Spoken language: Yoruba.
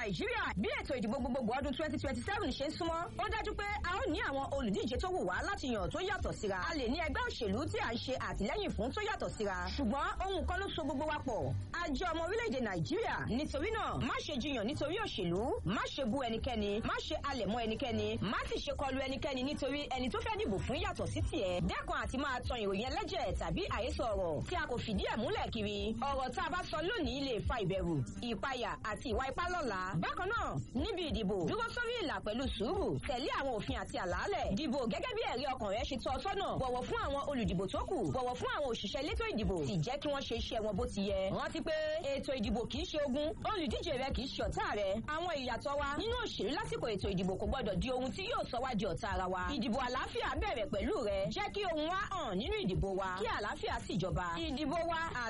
nàìjíríà bí ètò ìdìbò gbogbogbò ọdún twenty twenty seven ṣe ń súnmọ́ ó dájú pé a ó ní àwọn olùdíje tó wù wá láti yàn tó yàtọ̀ síra a lè ní ẹgbẹ́ òṣèlú tí à ń ṣe àtìlẹ́yìn fún tó yàtọ̀ síra ṣùgbọ́n ohun kan ló so gbogbo wa pọ̀ a jẹ́ ọmọ orílẹ̀-èdè nàìjíríà nítorí náà má ṣe jiyàn nítorí òṣèlú má ṣe bú ẹnikẹ́ni má ṣe alẹ̀ mọ́ ẹnikẹ́ni má sì ṣe kọlu ẹnikẹ́ni nítorí ẹni tó fẹ́ dìbò fún yàtọ̀ sí tiẹ̀ dẹ́kun àti máa tan ìròyìn ẹlẹ́jẹ̀ tàbí àhesọ ọ̀rọ̀ tí a kò fìdí ẹ̀ múlẹ̀ kiri ọ̀rọ̀ tá a bá sọ lónìí lè fa ìbẹ̀rù ìpayà àti ìwà ipá lọ́la bákan náà níbi ìdìbò dúró sórí ìlà pẹ̀lú sùúrù tẹ̀lé àwọn òfin àti àlàálẹ̀ dìbò gẹ́gẹ́ bí ẹ̀rí ọkàn rẹ ṣe tọ́ ọ sọ́nà bọ̀wọ̀ fún àwọn olùdìbò tó kù bọ̀wọ̀ fún àwọn òṣìṣẹ́ elétò ìdìbò sì jẹ́ kí wọ́n ṣe iṣẹ́ wọn bó ti yẹ rántí pé ètò ìdìbò kì í ṣe ogun olùdíje rẹ kì í ṣe ọ̀tá rẹ àwọn ìyàtọ̀ wa nínú òṣèlú lásìkò ètò ìdìbò kò gbọdọ̀ di ohun tí yóò sọ wá di ọ̀tá ara wa ìdìbò àlàáfíà bẹ̀rẹ̀ pẹ̀lú rẹ jẹ́ kí ohun wa hàn nínú ìdìbò wa kí àlàáfíà sì jọba ìdìbò wa